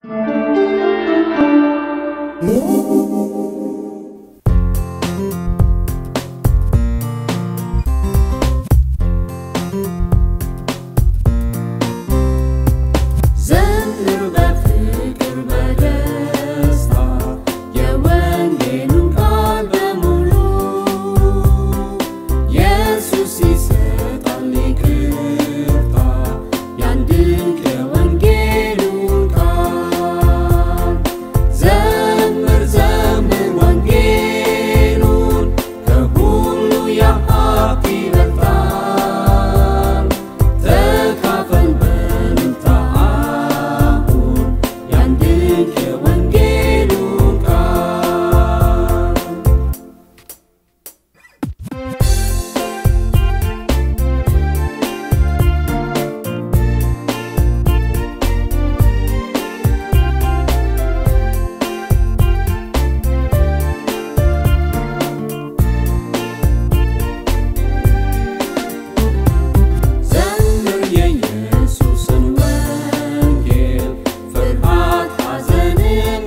ዘምር በፍቅር በደስታ የወንጌሉን ቃል በሙሉ ኢየሱስ ይሰጣል ይቅርታ ያን ድንቅ የወንጌሉን ቃል ዘምር ዘምር ወንጌሉን ከሁሉ የሀብት ይበልጣል ተካፈል በልልታ አሁን ያን ድንቅ የወንጌሉን ቃል ዘምር የኢየሱስን ወንጌል ፍርሃት ሐዘንም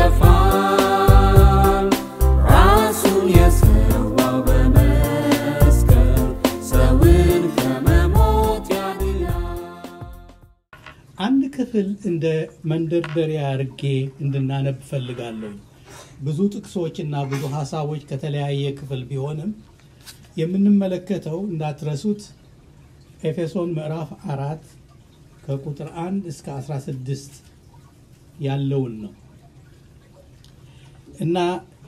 ይጠፋል ራሱን የሰዋው በመስቀል ሰውን ከመሞት ያድናል አንድ ክፍል እንደ መንደርደሪያ አድርጌ እንድናነብ ፈልጋለሁ። ብዙ ጥቅሶች እና ብዙ ሀሳቦች ከተለያየ ክፍል ቢሆንም የምንመለከተው እንዳትረሱት ኤፌሶን ምዕራፍ አራት ከቁጥር አንድ እስከ 16 ያለውን ነው እና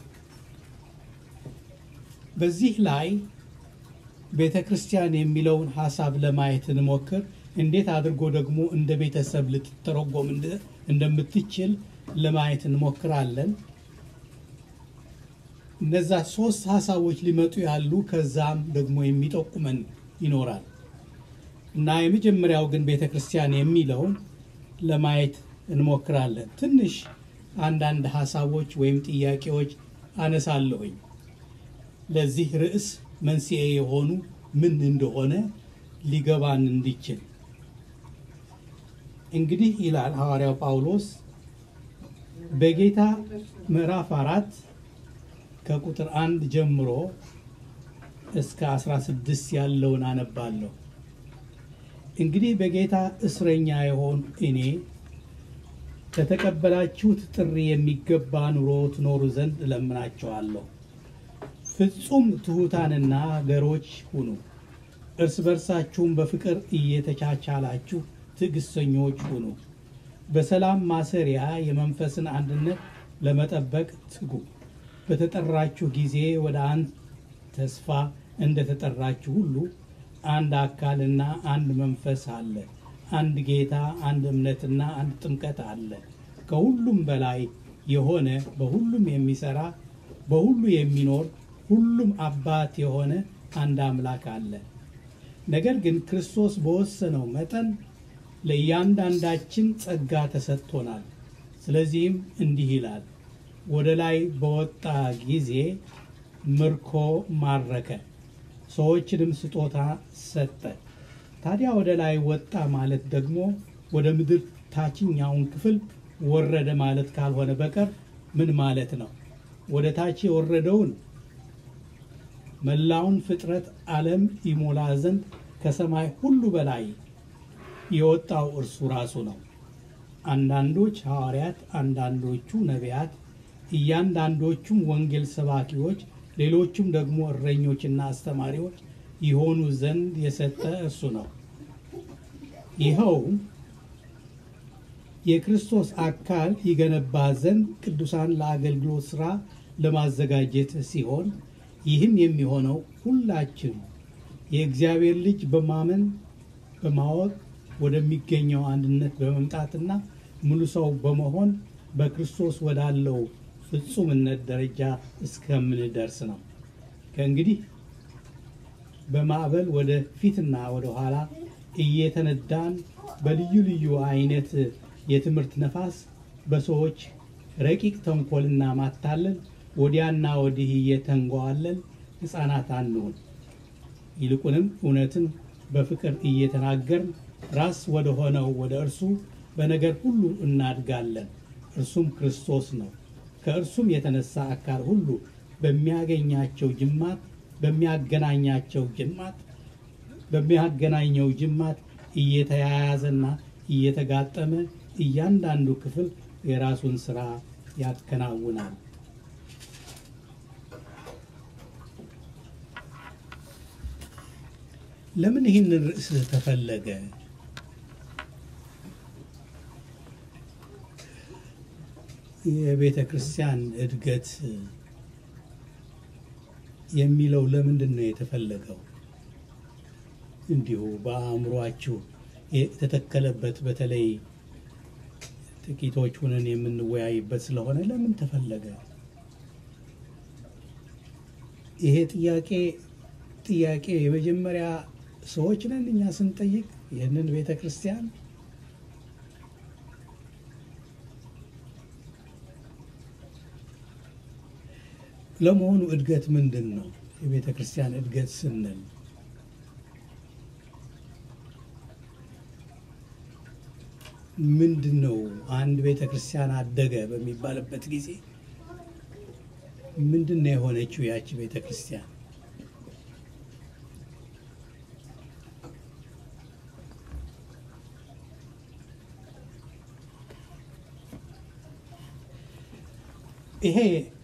በዚህ ላይ ቤተ ክርስቲያን የሚለውን ሀሳብ ለማየት እንሞክር። እንዴት አድርጎ ደግሞ እንደ ቤተሰብ ልትተረጎም እንደ- እንደምትችል ለማየት እንሞክራለን። እነዛ ሶስት ሀሳቦች ሊመጡ ያሉ ከዛም ደግሞ የሚጠቁመን ይኖራል እና የመጀመሪያው ግን ቤተ ክርስቲያን የሚለውን ለማየት እንሞክራለን። ትንሽ አንዳንድ ሀሳቦች ወይም ጥያቄዎች አነሳለሁኝ። ለዚህ ርዕስ መንስኤ የሆኑ ምን እንደሆነ ሊገባን እንዲችል እንግዲህ ይላል ሐዋርያው ጳውሎስ በጌታ ምዕራፍ አራት ከቁጥር አንድ ጀምሮ እስከ 16 ያለውን አነባለሁ። እንግዲህ በጌታ እስረኛ የሆን እኔ ከተቀበላችሁት ጥሪ የሚገባ ኑሮ ትኖሩ ዘንድ እለምናችኋለሁ። ፍጹም ትሑታንና ገሮች ሁኑ፣ እርስ በርሳችሁም በፍቅር እየተቻቻላችሁ ትዕግስተኞች ሁኑ። በሰላም ማሰሪያ የመንፈስን አንድነት ለመጠበቅ ትጉ። በተጠራችሁ ጊዜ ወደ አንድ ተስፋ እንደተጠራችሁ ሁሉ አንድ አካልና አንድ መንፈስ አለ፣ አንድ ጌታ፣ አንድ እምነትና አንድ ጥምቀት አለ። ከሁሉም በላይ የሆነ በሁሉም የሚሰራ በሁሉ የሚኖር ሁሉም አባት የሆነ አንድ አምላክ አለ። ነገር ግን ክርስቶስ በወሰነው መጠን ለእያንዳንዳችን ጸጋ ተሰጥቶናል። ስለዚህም እንዲህ ይላል፣ ወደ ላይ በወጣ ጊዜ ምርኮ ማረከ፣ ሰዎችንም ስጦታ ሰጠ። ታዲያ ወደ ላይ ወጣ ማለት ደግሞ ወደ ምድር ታችኛውን ክፍል ወረደ ማለት ካልሆነ በቀር ምን ማለት ነው? ወደ ታች የወረደውን መላውን ፍጥረት ዓለም ይሞላ ዘንድ ከሰማይ ሁሉ በላይ የወጣው እርሱ ራሱ ነው። አንዳንዶች ሐዋርያት፣ አንዳንዶቹ ነቢያት፣ እያንዳንዶቹም ወንጌል ሰባኪዎች፣ ሌሎቹም ደግሞ እረኞችና አስተማሪዎች ይሆኑ ዘንድ የሰጠ እርሱ ነው። ይኸውም የክርስቶስ አካል ይገነባ ዘንድ ቅዱሳን ለአገልግሎት ሥራ ለማዘጋጀት ሲሆን ይህም የሚሆነው ሁላችን የእግዚአብሔር ልጅ በማመን በማወቅ ወደሚገኘው አንድነት በመምጣትና ሙሉ ሰው በመሆን በክርስቶስ ወዳለው ፍጹምነት ደረጃ እስከምንደርስ ነው። ከእንግዲህ በማዕበል ወደ ፊትና ወደ ኋላ እየተነዳን በልዩ ልዩ አይነት የትምህርት ነፋስ በሰዎች ረቂቅ ተንኮልና ማታለል ወዲያና ወዲህ እየተንጓዋለን ሕፃናት አንሁን። ይልቁንም እውነትን በፍቅር እየተናገርን ራስ ወደ ሆነው ወደ እርሱ በነገር ሁሉ እናድጋለን። እርሱም ክርስቶስ ነው። ከእርሱም የተነሳ አካል ሁሉ በሚያገኛቸው ጅማት በሚያገናኛቸው ጅማት በሚያገናኘው ጅማት እየተያያዘና እየተጋጠመ እያንዳንዱ ክፍል የራሱን ስራ ያከናውናል። ለምን ይህንን ርዕስ ተፈለገ? የቤተ ክርስቲያን እድገት የሚለው ለምንድን ነው የተፈለገው? እንዲሁ በአእምሯችሁ የተተከለበት በተለይ ጥቂቶች ሁነን የምንወያይበት ስለሆነ ለምን ተፈለገ? ይሄ ጥያቄ ጥያቄ የመጀመሪያ ሰዎች ነን እኛ ስንጠይቅ ይህንን ቤተ ክርስቲያን ለመሆኑ እድገት ምንድን ነው? የቤተ ክርስቲያን እድገት ስንል ምንድን ነው? አንድ ቤተ ክርስቲያን አደገ በሚባልበት ጊዜ ምንድን ነው የሆነችው ያቺ ቤተ ክርስቲያን? ይሄ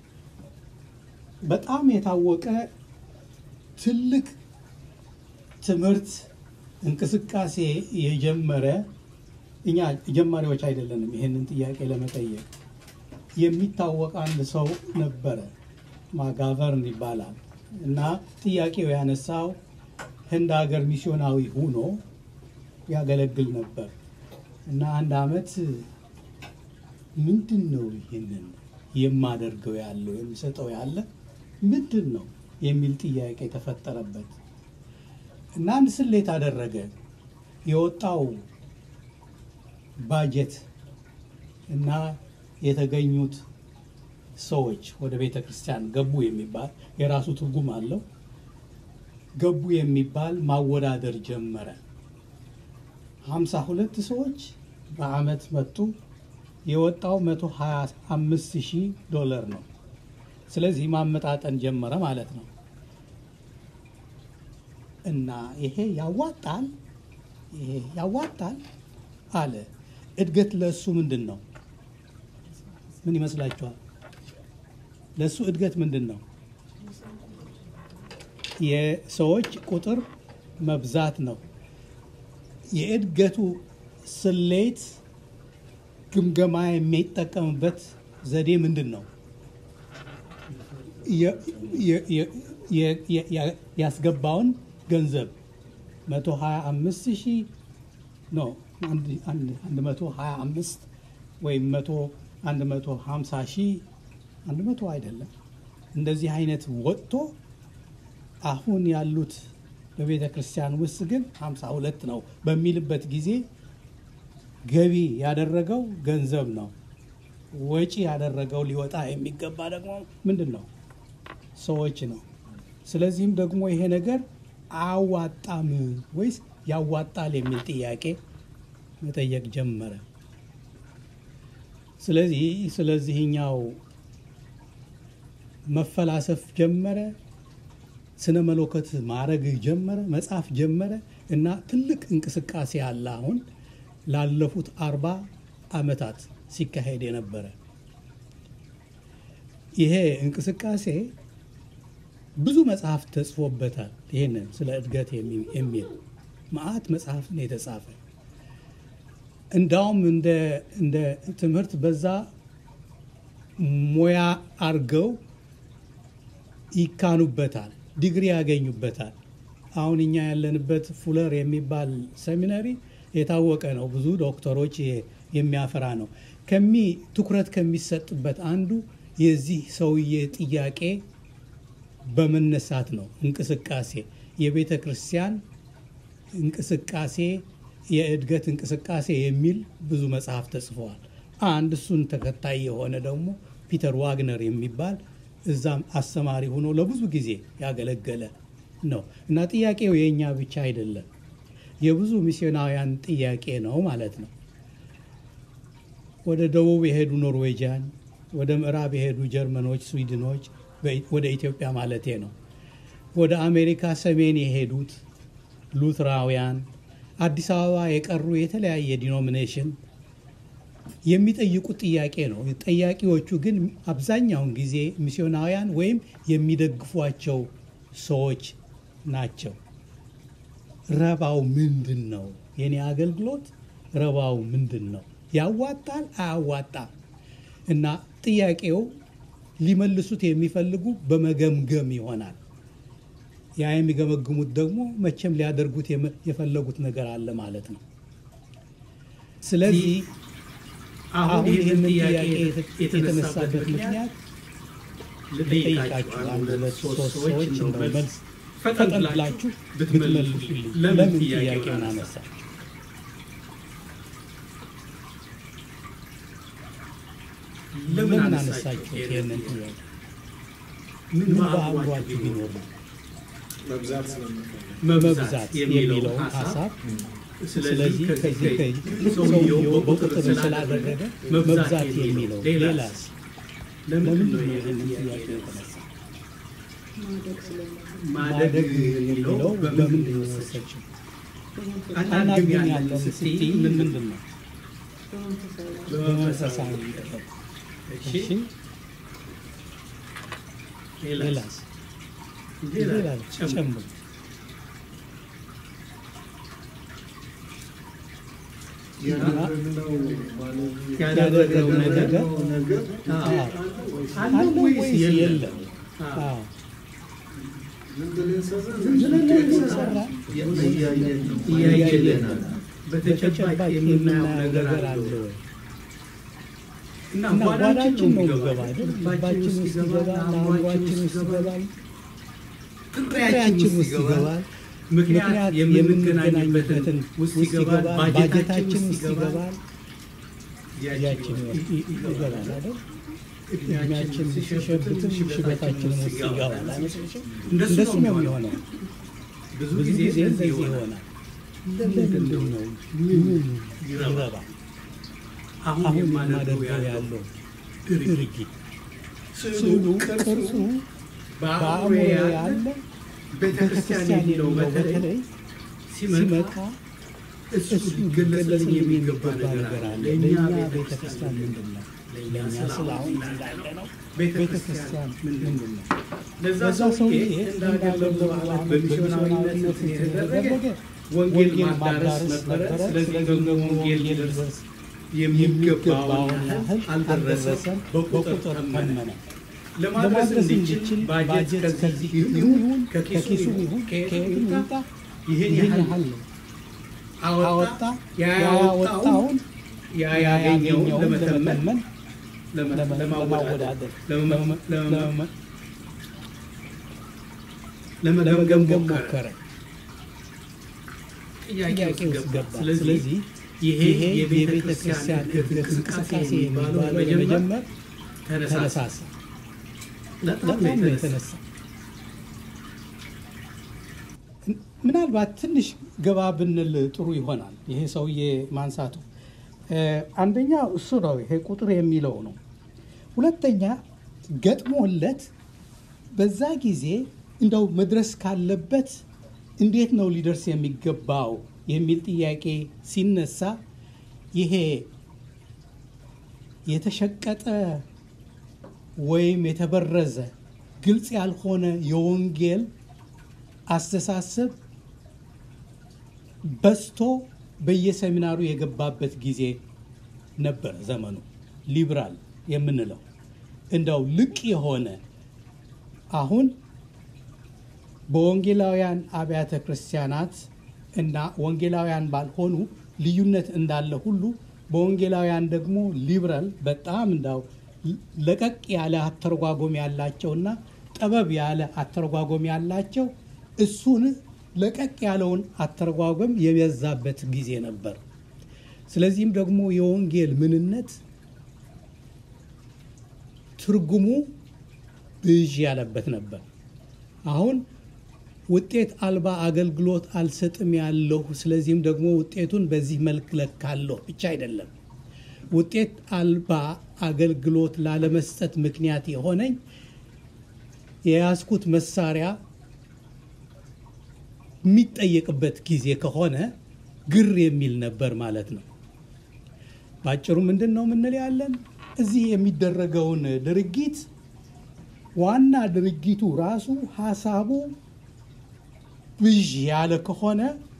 በጣም የታወቀ ትልቅ ትምህርት እንቅስቃሴ የጀመረ እኛ ጀማሪዎች አይደለንም። ይሄንን ጥያቄ ለመጠየቅ የሚታወቅ አንድ ሰው ነበረ፣ ማጋቨርን ይባላል እና ጥያቄው ያነሳው ህንድ ሀገር ሚስዮናዊ ሆኖ ያገለግል ነበር እና አንድ አመት ምንድን ነው ይህንን የማደርገው ያለው የሚሰጠው ያለ ምንድን ነው የሚል ጥያቄ ተፈጠረበት እና አንድ ስሌት አደረገ። የወጣው ባጀት እና የተገኙት ሰዎች ወደ ቤተ ክርስቲያን ገቡ የሚባል የራሱ ትርጉም አለው። ገቡ የሚባል ማወዳደር ጀመረ። ሀምሳ ሁለት ሰዎች በአመት መጡ። የወጣው መቶ ሀያ አምስት ሺህ ዶላር ነው። ስለዚህ ማመጣጠን ጀመረ ማለት ነው። እና ይሄ ያዋጣል፣ ይሄ ያዋጣል አለ። እድገት ለእሱ ምንድን ነው? ምን ይመስላችኋል? ለእሱ እድገት ምንድን ነው? የሰዎች ቁጥር መብዛት ነው። የእድገቱ ስሌት ግምገማ የሚጠቀምበት ዘዴ ምንድን ነው? ያስገባውን ገንዘብ 125 ሺህ ነው 125 ወይም 150 ሺህ 100 አይደለም። እንደዚህ አይነት ወጥቶ አሁን ያሉት በቤተ ክርስቲያን ውስጥ ግን 52 ነው በሚልበት ጊዜ ገቢ ያደረገው ገንዘብ ነው። ወጪ ያደረገው ሊወጣ የሚገባ ደግሞ ምንድን ነው? ሰዎች ነው። ስለዚህም ደግሞ ይሄ ነገር አዋጣም ወይስ ያዋጣል የሚል ጥያቄ መጠየቅ ጀመረ። ስለዚህ ስለዚህኛው መፈላሰፍ ጀመረ። ስነ መለኮት ማድረግ ጀመረ፣ መጻፍ ጀመረ እና ትልቅ እንቅስቃሴ አለ አሁን ላለፉት አርባ ዓመታት ሲካሄድ የነበረ ይሄ እንቅስቃሴ ብዙ መጽሐፍ ተጽፎበታል። ይህንን ስለ እድገት የሚል መዓት መጽሐፍ ነው የተጻፈ። እንዳውም እንደ ትምህርት በዛ ሙያ አርገው ይካኑበታል፣ ዲግሪ ያገኙበታል። አሁን እኛ ያለንበት ፉለር የሚባል ሰሚነሪ የታወቀ ነው። ብዙ ዶክተሮች የሚያፈራ ነው። ከሚ ትኩረት ከሚሰጥበት አንዱ የዚህ ሰውዬ ጥያቄ በመነሳት ነው። እንቅስቃሴ የቤተ ክርስቲያን እንቅስቃሴ የእድገት እንቅስቃሴ የሚል ብዙ መጽሐፍ ተጽፈዋል። አንድ እሱን ተከታይ የሆነ ደግሞ ፒተር ዋግነር የሚባል እዛም አስተማሪ ሆኖ ለብዙ ጊዜ ያገለገለ ነው እና ጥያቄው የእኛ ብቻ አይደለም፣ የብዙ ሚስዮናውያን ጥያቄ ነው ማለት ነው። ወደ ደቡብ የሄዱ ኖርዌጂያን፣ ወደ ምዕራብ የሄዱ ጀርመኖች፣ ስዊድኖች ወደ ኢትዮጵያ ማለቴ ነው። ወደ አሜሪካ ሰሜን የሄዱት ሉትራውያን፣ አዲስ አበባ የቀሩ የተለያየ ዲኖሚኔሽን የሚጠይቁት ጥያቄ ነው። ጠያቂዎቹ ግን አብዛኛውን ጊዜ ሚስዮናውያን ወይም የሚደግፏቸው ሰዎች ናቸው። ረባው ምንድን ነው? የኔ አገልግሎት ረባው ምንድን ነው? ያዋጣል አያዋጣም? እና ጥያቄው ሊመልሱት የሚፈልጉ በመገምገም ይሆናል። ያ የሚገመግሙት ደግሞ መቼም ሊያደርጉት የፈለጉት ነገር አለ ማለት ነው። ስለዚህ አሁን ይህንን ጥያቄ የተነሳበት ምክንያት ልጠይቃችሁ አንድ ሁለት ሶስት ሰዎች እንደው መልስ ፈጠን ብላችሁ ብትመልሱልኝ ለምን ጥያቄውን አነሳ? ለምን አነሳችሁ ይህንን ጥያቄ? ምን በአእምሯችሁ ቢኖር ነው? መብዛት የሚለውን ሀሳብ ስለዚህ ከዚህ ሰውየው በቁጥር ስላደረገ መብዛት የሚለው ሌላስ ለምንድን ነው ይህንን ጥያቄ የተነሳ? ማደግ የሚለው በምንድን ነው የወሰችው? አናግኝ ያለን ስትይ ምን ምንድን ነው? በመንፈሳዊ ጥበብ። እሺ ሌላስ? ሌላ ጨምሩ። ያደረገው ነገር አለ ወይስ የለም? እያየን በተጨባጭ የምናየው ነገር አለ ወይ? እና ጓዳችን ነው የሚገባ አይደል? ልባችን ውስጥ ይገባል፣ አእምሯችን ውስጥ ይገባል፣ ፍቅሬያችን ውስጥ ይገባል። ምክንያት የምንገናኝበትን ውስጥ ይገባል፣ ባጀታችን ውስጥ ይገባል፣ ጊዜያችን ይገባል አይደል? እድሜያችን ሲሸብትም ሽበታችንም ውስጥ ይገባል። እንደሱ ነው የሚሆነው። ብዙ ጊዜ እንደዚህ ይሆናል። ለምንድን ነው ምን ይረባል? አሁን የማደርገው ያለው ድርጊት ስዕሉ፣ ቅርጹ በአእምሮ ያለ ቤተክርስቲያን የሚለው በተለይ ሲመጣ እሱ ሊገለጽልን የሚገባ ነገር አለ። ለእኛ ቤተክርስቲያን ምንድን ነው? ለእኛ ስለ አሁን እንዳለ ነው ቤተክርስቲያን ምንድን ነው? ለዛ ሰውዬ እንዳገለገሉ ማለት በሚስዮናዊነት የተደረገ ወንጌል ማዳረስ ነበረ። ስለዚህ ደግሞ ወንጌል ሊደርስ የሚገባውን ያህል አልደረሰም፣ በቁጥር ተመነ። ለማድረስ እንዲችል ባጀት ከዚህ ይሁን ከኪሱ ይሁን ከየት ይምጣ ይህን ያህል አወጣ። ያወጣውን ያገኘውን ለመተመን ለማወዳደር ለመገምገም ሞከረ። ጥያቄ ውስጥ ገባ። ስለዚህ ይሄ የቤተ ክርስቲያን እድገት እንቅስቃሴ የሚባለው ለመጀመር ተነሳሳ። በጣም ነው የተነሳ። ምናልባት ትንሽ ገባ ብንል ጥሩ ይሆናል። ይሄ ሰውዬ ማንሳቱ አንደኛ እሱ ነው፣ ይሄ ቁጥር የሚለው ነው። ሁለተኛ ገጥሞለት በዛ ጊዜ እንደው መድረስ ካለበት እንዴት ነው ሊደርስ የሚገባው የሚል ጥያቄ ሲነሳ ይሄ የተሸቀጠ ወይም የተበረዘ ግልጽ ያልሆነ የወንጌል አስተሳሰብ በዝቶ በየሰሚናሩ የገባበት ጊዜ ነበር። ዘመኑ ሊብራል የምንለው እንደው ልቅ የሆነ አሁን በወንጌላውያን አብያተ ክርስቲያናት እና ወንጌላውያን ባልሆኑ ልዩነት እንዳለ ሁሉ በወንጌላውያን ደግሞ ሊብራል በጣም እንዳው ለቀቅ ያለ አተረጓጎም ያላቸውና ጠበብ ያለ አተረጓጎም ያላቸው እሱን ለቀቅ ያለውን አተረጓጎም የበዛበት ጊዜ ነበር። ስለዚህም ደግሞ የወንጌል ምንነት ትርጉሙ ብዥ ያለበት ነበር። አሁን ውጤት አልባ አገልግሎት አልሰጥም ያለሁ፣ ስለዚህም ደግሞ ውጤቱን በዚህ መልክ ለካለሁ ብቻ አይደለም። ውጤት አልባ አገልግሎት ላለመስጠት ምክንያት የሆነኝ የያዝኩት መሳሪያ የሚጠየቅበት ጊዜ ከሆነ ግር የሚል ነበር ማለት ነው። በአጭሩ ምንድን ነው የምንል ያለን እዚህ የሚደረገውን ድርጊት ዋና ድርጊቱ ራሱ ሀሳቡ ብዥ ያለ ከሆነ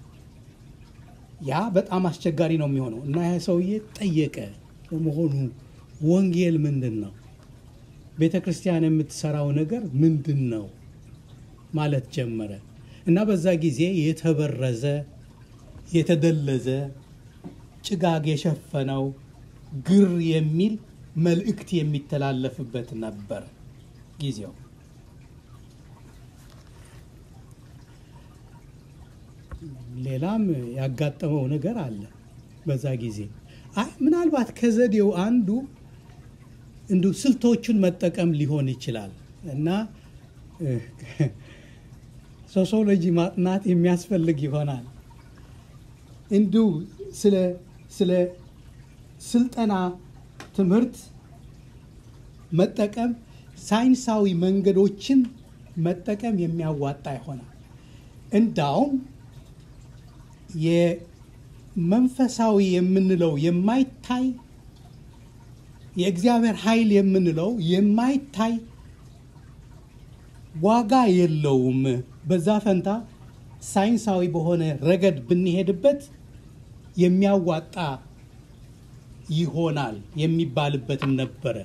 ያ በጣም አስቸጋሪ ነው የሚሆነው እና ያ ሰውዬ ጠየቀ። ለመሆኑ ወንጌል ምንድን ነው? ቤተ ክርስቲያን የምትሰራው ነገር ምንድን ነው ማለት ጀመረ እና በዛ ጊዜ የተበረዘ የተደለዘ ጭጋግ የሸፈነው ግር የሚል መልእክት የሚተላለፍበት ነበር ጊዜው። ሌላም ያጋጠመው ነገር አለ በዛ ጊዜ። አይ ምናልባት ከዘዴው አንዱ እንዲሁ ስልቶቹን መጠቀም ሊሆን ይችላል እና ሶሲዮሎጂ ማጥናት የሚያስፈልግ ይሆናል። እንዲሁ ስለ ስለ ስልጠና ትምህርት መጠቀም ሳይንሳዊ መንገዶችን መጠቀም የሚያዋጣ ይሆናል። እንዳውም የመንፈሳዊ የምንለው የማይታይ የእግዚአብሔር ኃይል የምንለው የማይታይ ዋጋ የለውም። በዛ ፈንታ ሳይንሳዊ በሆነ ረገድ ብንሄድበት የሚያዋጣ ይሆናል የሚባልበትም ነበረ።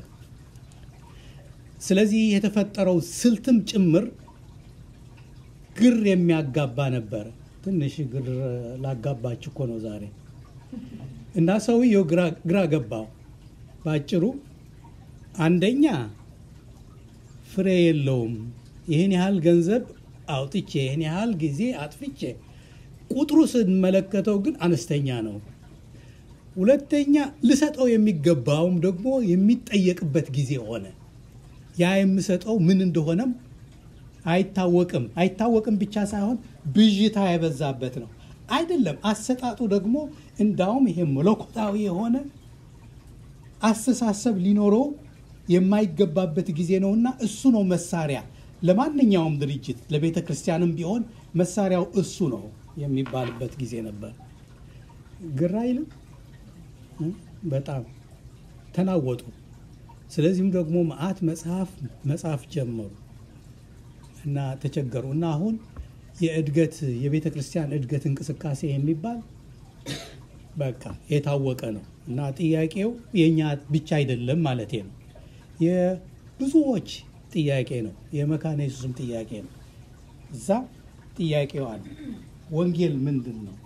ስለዚህ የተፈጠረው ስልትም ጭምር ግር የሚያጋባ ነበረ። ትንሽ ግር ላጋባችሁ እኮ ነው ዛሬ እና ሰውየው ግራ ገባው። በአጭሩ አንደኛ ፍሬ የለውም። ይህን ያህል ገንዘብ አውጥቼ ይህን ያህል ጊዜ አጥፍቼ ቁጥሩ ስንመለከተው ግን አነስተኛ ነው። ሁለተኛ ልሰጠው የሚገባውም ደግሞ የሚጠየቅበት ጊዜ ሆነ። ያ የምሰጠው ምን እንደሆነም አይታወቅም። አይታወቅም ብቻ ሳይሆን ብዥታ የበዛበት ነው። አይደለም አሰጣጡ ደግሞ እንዳውም ይሄ መለኮታዊ የሆነ አስተሳሰብ ሊኖረው የማይገባበት ጊዜ ነውና እሱ ነው መሳሪያ ለማንኛውም ድርጅት ለቤተ ክርስቲያንም ቢሆን መሳሪያው እሱ ነው የሚባልበት ጊዜ ነበር። ግራ አይልም? በጣም ተናወጡ። ስለዚህም ደግሞ መዓት መጽሐፍ መጽሐፍ ጀመሩ እና ተቸገሩ እና አሁን የእድገት የቤተ ክርስቲያን እድገት እንቅስቃሴ የሚባል በቃ የታወቀ ነው እና ጥያቄው የእኛ ብቻ አይደለም ማለት ነው። የብዙዎች ጥያቄ ነው። የመካነ ኢየሱስም ጥያቄ ነው። እዛ ጥያቄው አለ። ወንጌል ምንድን ነው?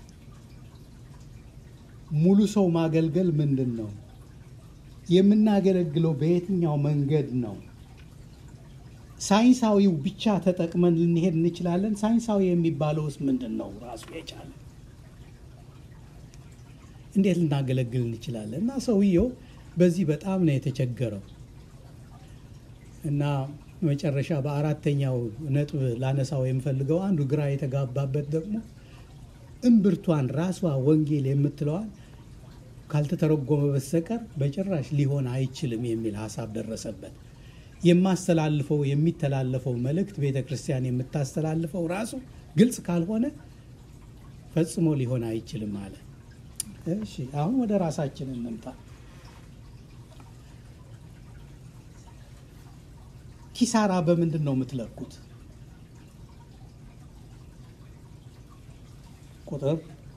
ሙሉ ሰው ማገልገል ምንድን ነው? የምናገለግለው በየትኛው መንገድ ነው? ሳይንሳዊው ብቻ ተጠቅመን ልንሄድ እንችላለን? ሳይንሳዊ የሚባለውስ ምንድን ነው? ራሱ የቻለ እንዴት ልናገለግል እንችላለን? እና ሰውየው በዚህ በጣም ነው የተቸገረው እና መጨረሻ በአራተኛው ነጥብ ላነሳው የምፈልገው አንዱ ግራ የተጋባበት ደግሞ እምብርቷን ራሷ ወንጌል የምትለዋን ካልተተረጎመ በስተቀር በጭራሽ ሊሆን አይችልም የሚል ሀሳብ ደረሰበት። የማስተላልፈው የሚተላለፈው መልእክት ቤተ ክርስቲያን የምታስተላልፈው ራሱ ግልጽ ካልሆነ ፈጽሞ ሊሆን አይችልም አለ። እሺ አሁን ወደ ራሳችን እንምጣ። ኪሳራ በምንድን ነው የምትለኩት? ቁጥር፣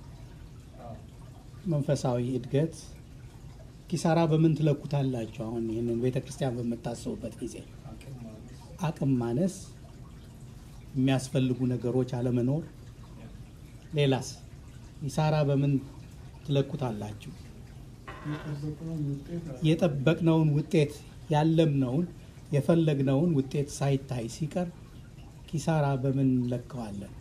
መንፈሳዊ እድገት፣ ኪሳራ በምን ትለኩታላችሁ? አሁን ይህንን ቤተ ክርስቲያን በምታስቡበት ጊዜ አቅም ማነስ፣ የሚያስፈልጉ ነገሮች አለመኖር፣ ሌላስ ኪሳራ በምን ትለኩታላችሁ? የጠበቅነውን ውጤት ያለምነውን የፈለግነውን ውጤት ሳይታይ ሲቀር ኪሳራ በምን እንለካዋለን?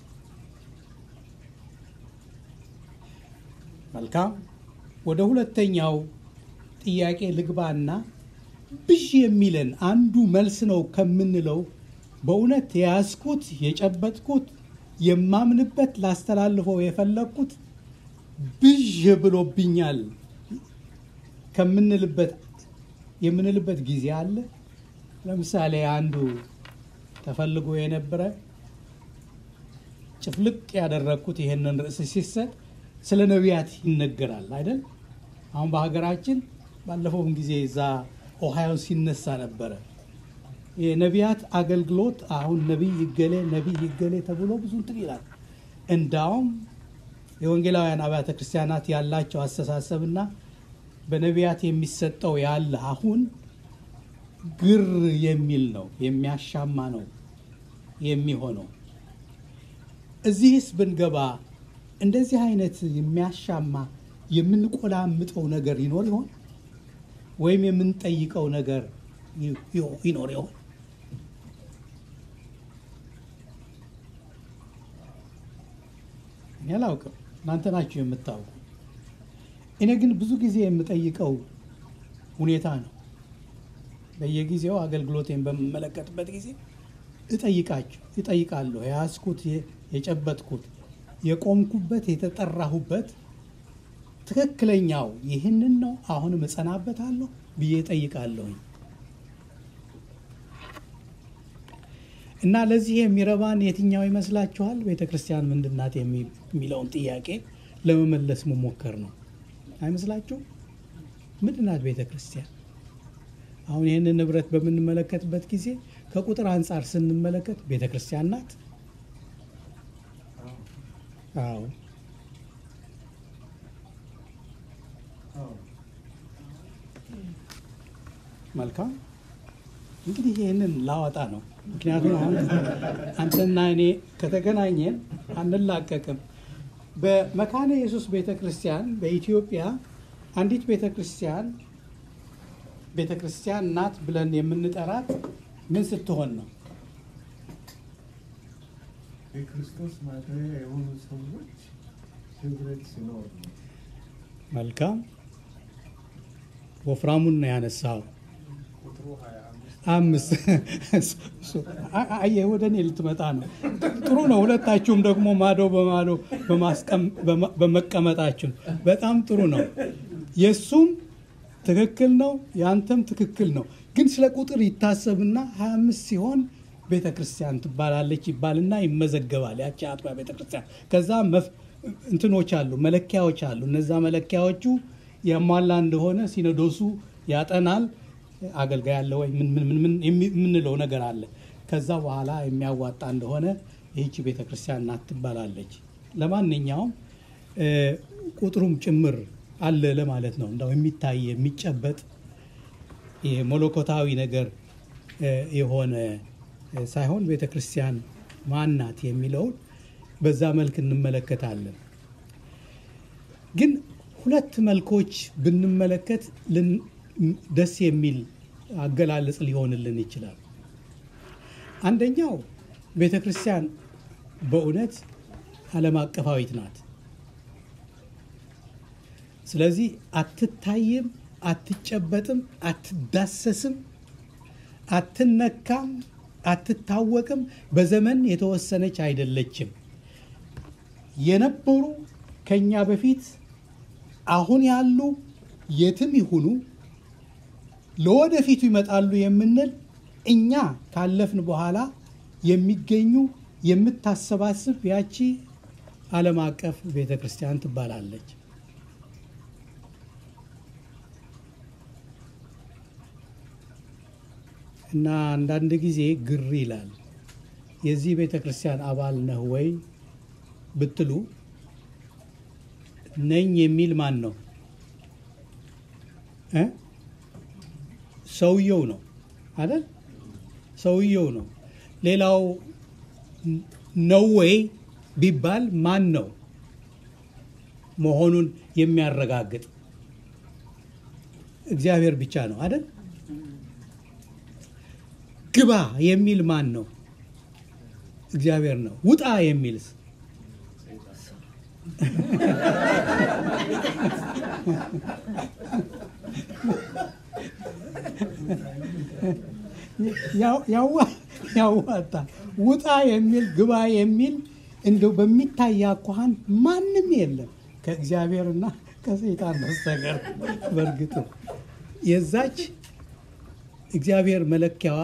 መልካም ወደ ሁለተኛው ጥያቄ ልግባና ብዥ የሚለን አንዱ መልስ ነው ከምንለው በእውነት የያዝኩት የጨበጥኩት የማምንበት ላስተላልፈው የፈለግኩት ብዥ ብሎብኛል ከምንልበት የምንልበት ጊዜ አለ። ለምሳሌ አንዱ ተፈልጎ የነበረ ጭፍልቅ ያደረግኩት ይሄንን ርዕስ ሲሰጥ ስለ ነቢያት ይነገራል አይደል? አሁን በሀገራችን ባለፈውም ጊዜ እዛ ኦሃዮ ሲነሳ ነበረ የነቢያት አገልግሎት አሁን ነቢይ ይገሌ ነቢይ ይገሌ ተብሎ ብዙ እንትን ይላል። እንዳውም የወንጌላውያን አብያተ ክርስቲያናት ያላቸው አስተሳሰብና በነቢያት የሚሰጠው ያለ አሁን ግር የሚል ነው፣ የሚያሻማ ነው የሚሆነው። እዚህስ ብንገባ እንደዚህ አይነት የሚያሻማ የምንቆላምጠው ነገር ይኖር ይሆን? ወይም የምንጠይቀው ነገር ይኖር ይሆን? እኔ አላውቅም፣ እናንተ ናችሁ የምታውቁ። እኔ ግን ብዙ ጊዜ የምጠይቀው ሁኔታ ነው። በየጊዜው አገልግሎቴን በምመለከትበት ጊዜ እጠይቃችሁ እጠይቃለሁ። የያዝኩት የጨበጥኩት የቆምኩበት የተጠራሁበት ትክክለኛው ይህንን ነው፣ አሁንም እጸናበታለሁ ብዬ እጠይቃለሁኝ። እና ለዚህ የሚረባን የትኛው ይመስላችኋል? ቤተ ክርስቲያን ምንድን ናት የሚለውን ጥያቄ ለመመለስ መሞከር ነው። አይመስላችሁም? ምንድን ናት ቤተ ክርስቲያን? አሁን ይህንን ንብረት በምንመለከትበት ጊዜ ከቁጥር አንጻር ስንመለከት ቤተ ክርስቲያን ናት። አዎ መልካም እንግዲህ ይህንን ላወጣ ነው። ምክንያቱም አሁን አንተና እኔ ከተገናኘን አንላቀቅም። በመካነ ኢየሱስ ቤተ ክርስቲያን በኢትዮጵያ አንዲት ቤተ ክርስቲያን ቤተ ክርስቲያን ናት ብለን የምንጠራት ምን ስትሆን ነው? የክርስቶስ ማደሪያ የሆኑ ሰዎች ህብረት ሲኖር ነው። መልካም ወፍራሙን ነው ያነሳው። ቁጥሩ 25 አምስት አየህ፣ ወደ እኔ ልትመጣ ነው። ጥሩ ነው። ሁለታችሁም ደግሞ ማዶ በማዶ በማስቀም- በማ- በመቀመጣችሁ በጣም ጥሩ ነው። የእሱም ትክክል ነው፣ የአንተም ትክክል ነው። ግን ስለ ቁጥር ይታሰብና 25 ሲሆን ቤተ ክርስቲያን ትባላለች ይባልና ይመዘገባል። ያቺ አጥቢያ ቤተ ክርስቲያን ከዛ መፍ- እንትኖች አሉ፣ መለኪያዎች አሉ። እነዛ መለኪያዎቹ የሟላ እንደሆነ ሲኖዶሱ ያጠናል። አገልጋይ አለ ወይ ምን ምን ምን ምን የሚ- የምንለው ነገር አለ። ከዛ በኋላ የሚያዋጣ እንደሆነ ይህቺ ቤተ ክርስቲያን ናት ትባላለች። ለማንኛውም እ፣ ቁጥሩም ጭምር አለ ለማለት ነው። እንዳው የሚታይ የሚጨበጥ ይሄ መለኮታዊ ነገር እ፣ የሆነ እ፣ ሳይሆን ቤተ ክርስቲያን ማን ናት የሚለውን በዛ መልክ እንመለከታለን። ግን ሁለት መልኮች ብንመለከት ልን- ደስ የሚል አገላለጽ ሊሆንልን ይችላል። አንደኛው ቤተ ክርስቲያን በእውነት ዓለም አቀፋዊት ናት። ስለዚህ አትታይም፣ አትጨበጥም፣ አትዳሰስም፣ አትነካም፣ አትታወቅም። በዘመን የተወሰነች አይደለችም። የነበሩ ከኛ በፊት አሁን ያሉ የትም ይሁኑ ለወደፊቱ ይመጣሉ የምንል እኛ ካለፍን በኋላ የሚገኙ የምታሰባስብ ያቺ ዓለም አቀፍ ቤተ ክርስቲያን ትባላለች። እና አንዳንድ ጊዜ ግር ይላል። የዚህ ቤተ ክርስቲያን አባል ነህ ወይ ብትሉ ነኝ የሚል ማን ነው እ ሰውየው ነው አይደል? ሰውየው ነው። ሌላው ነው ወይ ቢባል ማን ነው መሆኑን የሚያረጋግጥ? እግዚአብሔር ብቻ ነው አይደል? ግባ የሚል ማን ነው? እግዚአብሔር ነው። ውጣ የሚልስ ያዋጣ ውጣ የሚል ግባ የሚል እንደው በሚታይ አኳኋን ማንም የለም ከእግዚአብሔርና ከሰይጣን በስተቀር በእርግጥ የዛች እግዚአብሔር መለኪያዋ፣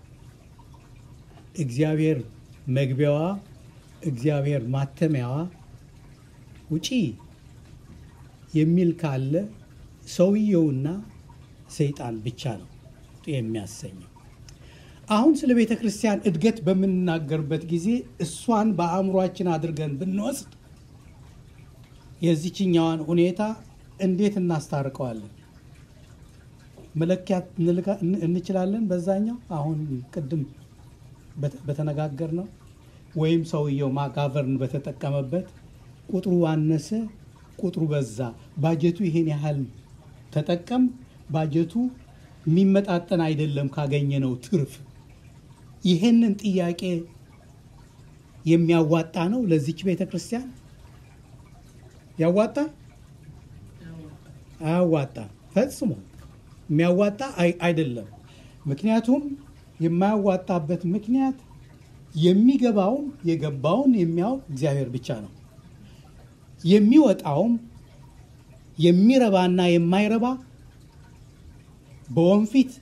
እግዚአብሔር መግቢያዋ፣ እግዚአብሔር ማተሚያዋ ውጪ የሚል ካለ ሰውየውና ሰይጣን ብቻ ነው የሚያሰኘው። አሁን ስለ ቤተ ክርስቲያን እድገት በምንናገርበት ጊዜ እሷን በአእምሯችን አድርገን ብንወስድ የዚችኛዋን ሁኔታ እንዴት እናስታርቀዋለን? መለኪያት እንችላለን። በዛኛው አሁን ቅድም በተነጋገር ነው ወይም ሰውየው ማጋቨርን በተጠቀመበት ቁጥሩ አነሰ፣ ቁጥሩ በዛ፣ ባጀቱ ይሄን ያህል ተጠቀም፣ ባጀቱ የሚመጣጠን አይደለም ካገኘነው ትርፍ። ይሄንን ጥያቄ የሚያዋጣ ነው ለዚች ቤተ ክርስቲያን ያዋጣ አያዋጣ? ፈጽሞ የሚያዋጣ አይደለም። ምክንያቱም የማያዋጣበት ምክንያት የሚገባውን የገባውን የሚያውቅ እግዚአብሔር ብቻ ነው። የሚወጣውም የሚረባና የማይረባ በወንፊት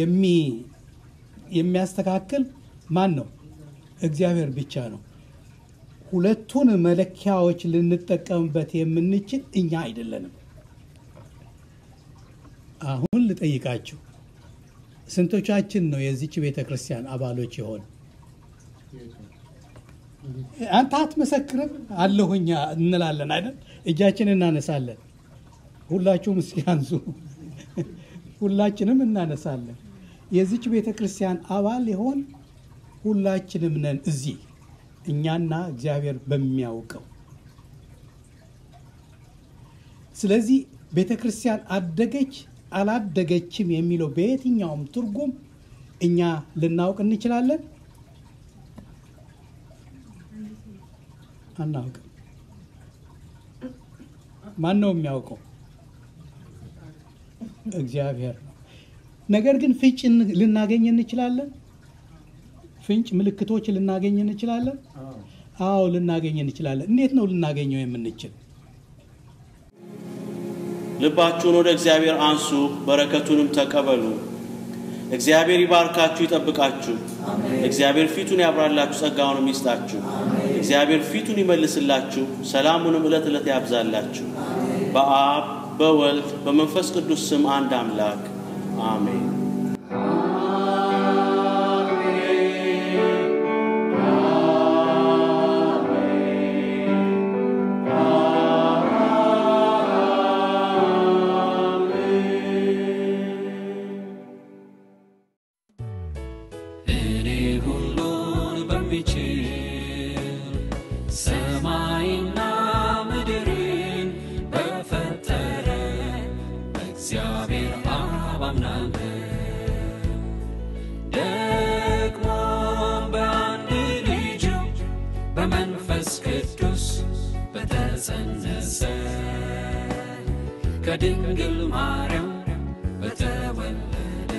የሚያስተካክል ማን ነው? እግዚአብሔር ብቻ ነው። ሁለቱን መለኪያዎች ልንጠቀምበት የምንችል እኛ አይደለንም። አሁን ልጠይቃችሁ፣ ስንቶቻችን ነው የዚች ቤተ ክርስቲያን አባሎች የሆን? አንተ አትመሰክርም አለሁኛ እንላለን አይደል? እጃችን እናነሳለን። ሁላችሁም እስኪ አንሱ። ሁላችንም እናነሳለን። የዚች ቤተ ክርስቲያን አባል የሆን ሁላችንም ነን እዚህ እኛና እግዚአብሔር በሚያውቀው። ስለዚህ ቤተ ክርስቲያን አደገች አላደገችም የሚለው በየትኛውም ትርጉም እኛ ልናውቅ እንችላለን? አናውቅም። ማን ነው የሚያውቀው? እግዚአብሔር ነው። ነገር ግን ፍንጭ ልናገኝ እንችላለን። ፍንጭ ምልክቶች ልናገኝ እንችላለን። አዎ ልናገኝ እንችላለን። እንዴት ነው ልናገኘው የምንችል? ልባችሁን ወደ እግዚአብሔር አንሱ፣ በረከቱንም ተቀበሉ። እግዚአብሔር ይባርካችሁ፣ ይጠብቃችሁ። እግዚአብሔር ፊቱን ያብራላችሁ፣ ጸጋውንም ይስጣችሁ። እግዚአብሔር ፊቱን ይመልስላችሁ፣ ሰላሙንም ዕለት ዕለት ያብዛላችሁ። በአብ በወልድ በመንፈስ ቅዱስ ስም አንድ አምላክ አሜን። እኔ ሁሉን በሚችል ሰማይና ምድርን በፈጠረ በእግዚአብሔር አብ አምናለሁ። ደግሞም በአንድ ልጁ በመንፈስ ቅዱስ በተጸነሰ ከድንግል ማርያም በተወለደ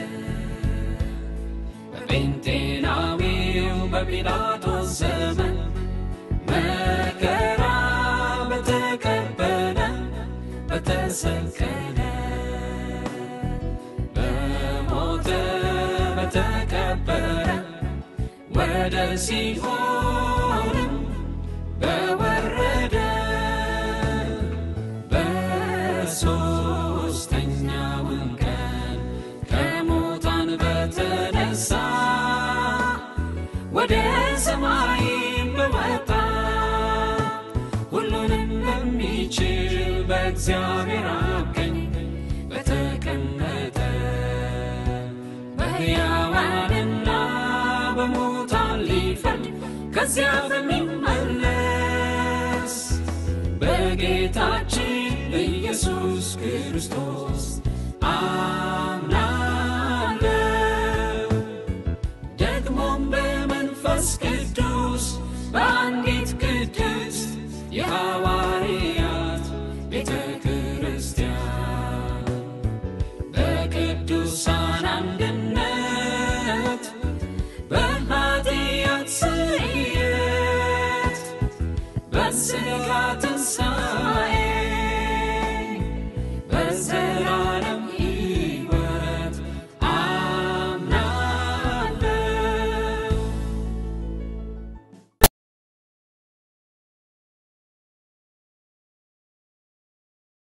በጴንጤናዊው በጲላጦስ ዘመን መከራ በተቀበለ በተሰቀለ በሞተ በተቀበረ ወደ ሲኦልም በወረደ በሦስተኛውም ቀን ከሙታን በተነሳ ወደ ሰማይም በወጣ ሁሉንም በሚችል በእግዚአብሔር አብ ቀኝ በተቀመጠ በሕያዋንና በሙታን ሊፈርድ ከዚያ በሚመለስ በጌታችን በኢየሱስ ክርስቶስ አምና